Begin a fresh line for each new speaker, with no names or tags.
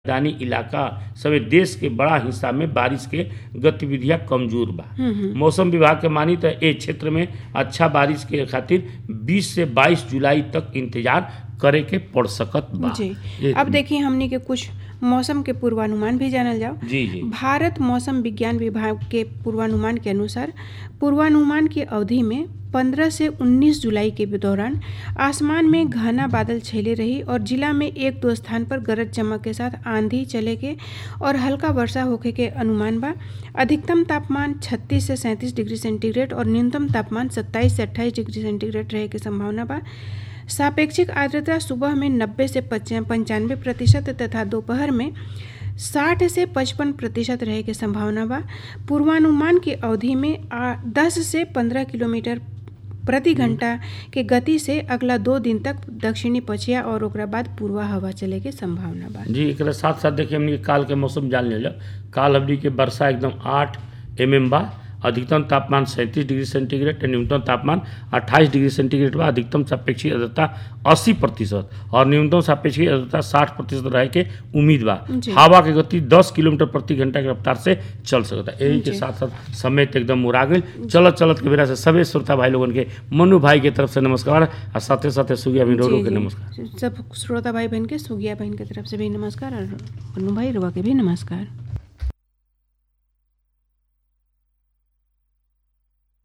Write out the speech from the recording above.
मैदानी इलाका सवे देश के बड़ा हिस्सा में बारिश के गतिविधियां कमजोर बा मौसम विभाग के मानी तो ए क्षेत्र में अच्छा बारिश के खातिर 20 से 22 जुलाई तक इंतजार करे के पड़ सकत बा
जी
ये-
अब देखिए हमनी के कुछ मौसम के पूर्वानुमान भी जानल जाओ
जी जी
भारत मौसम विज्ञान विभाग के पूर्वानुमान के अनुसार पूर्वानुमान की अवधि में 15 से 19 जुलाई के दौरान आसमान में घना बादल छेले रही और जिला में एक दो स्थान पर गरज चमक के साथ आंधी चले के और हल्का वर्षा होखे के अनुमान बा अधिकतम तापमान 36 से 37 डिग्री सेंटीग्रेड और न्यूनतम तापमान 27 से 28 डिग्री सेंटीग्रेड रहे के संभावना बा सापेक्षिक आर्द्रता सुबह में 90 से पंचानवे प्रतिशत तथा दोपहर में 60 से 55 प्रतिशत रहे के संभावना बा पूर्वानुमान की अवधि में आ, 10 से 15 किलोमीटर प्रति घंटा के गति से अगला दो दिन तक दक्षिणी पछिया और ओकरा बाद पूर्वा हवा चले के संभावना बा
जी एक साथ साथ देखिए हमनी के काल के मौसम जान ले काल हमनी के वर्षा एकदम आठ एम एम बा अधिकतम तापमान सैंतीस डिग्री सेंटीग्रेड न्यूनतम तापमान 28 डिग्री सेंटीग्रेड बा अधिकतम सापेक्षिक आर्द्रता 80 प्रतिशत और न्यूनतम सापेक्षिक आर्द्रता 60 प्रतिशत रहे के उम्मीद बा
जी।
हवा के गति 10 किलोमीटर प्रति घंटा के रफ्तार से चल सकता है यही के
जी।
साथ साथ समय तो एकदम मुरा गई चलत चलत के बेरा से सभी श्रोता भाई लोगन के मनु भाई के तरफ से नमस्कार और साथे साथे सुगिया भी
जी,
के
जी।
नमस्कार
सब श्रोता भाई बहन के सुगिया बहन के तरफ से भी नमस्कार और मनु भाई रुआ के भी नमस्कार